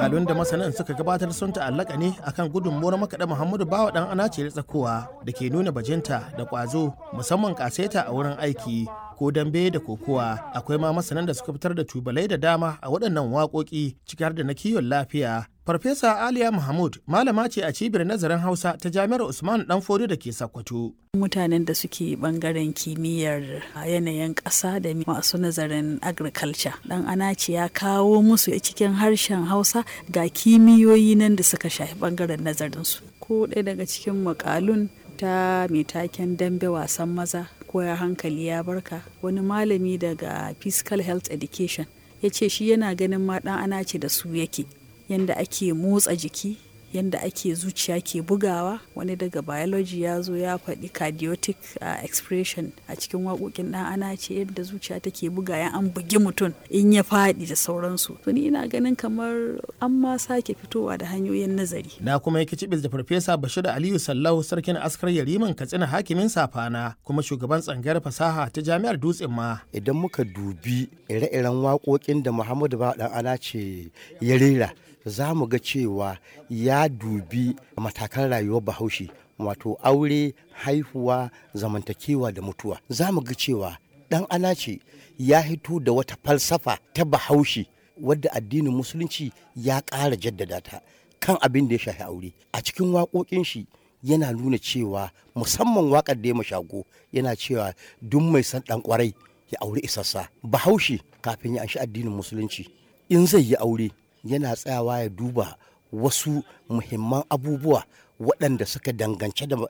makalun da masanan suka gabatar sun ta'allaka ne akan gudunmuwar makaɗa muhammadu bawa ɗan anace da tsakowa da ke nuna bajinta da ƙwazo musamman ƙaseta a wurin aiki ko dambe da kokowa akwai ma masanan da suka fitar da tubalai da dama a waɗannan waƙoƙi ciki har da na kiwon lafiya Farfesa Aliya Mahmud malama ce a cibiyar nazarin Hausa ta Jami'ar Usman Danfodi da ke Sokoto. Mutanen da suke bangaren kimiyyar yanayin ƙasa da masu nazarin agriculture. Dan Anaci ya kawo musu cikin harshen Hausa ga kimiyoyi nan da suka shafi bangaren nazarinsu. Ko ɗaya daga cikin makalun ta mai taken dambe wasan maza ko ya hankali ya barka wani malami daga physical health education ya ce shi yana ganin ma ɗan anace da su yake yadda ake motsa jiki yadda ake zuciya ke bugawa wani daga biology ya zo ya faɗi cardiotic uh, expression a cikin waƙoƙin ɗan ana ce yadda zuciya take buga ya an bugi mutum in ya faɗi da sauransu to ni ina ganin kamar an ma sake fitowa da hanyoyin nazari na kuma yake cibis da farfesa bashir aliyu sallau sarkin askar yariman katsina hakimin safana kuma shugaban tsangayar fasaha ta jami'ar dutsen ma idan muka dubi ire-iren waƙoƙin da muhammadu ba ɗan ana ce ya rera za mu ga cewa ya dubi matakan rayuwar bahaushe wato aure haihuwa zamantakewa da mutuwa za mu ga cewa dan ana ce ya hito da wata falsafa ta bahaushe wadda addinin musulunci ya ƙara jaddada ta kan abin da ya shafi aure a cikin waƙoƙin shi yana nuna cewa musamman waƙar da ya mashago yana cewa duk mai san ɗan ƙwarai ya aure isassa bahaushe kafin ya anshi addinin musulunci in zai yi aure yana tsayawa ya duba wasu muhimman abubuwa waɗanda suka dangance da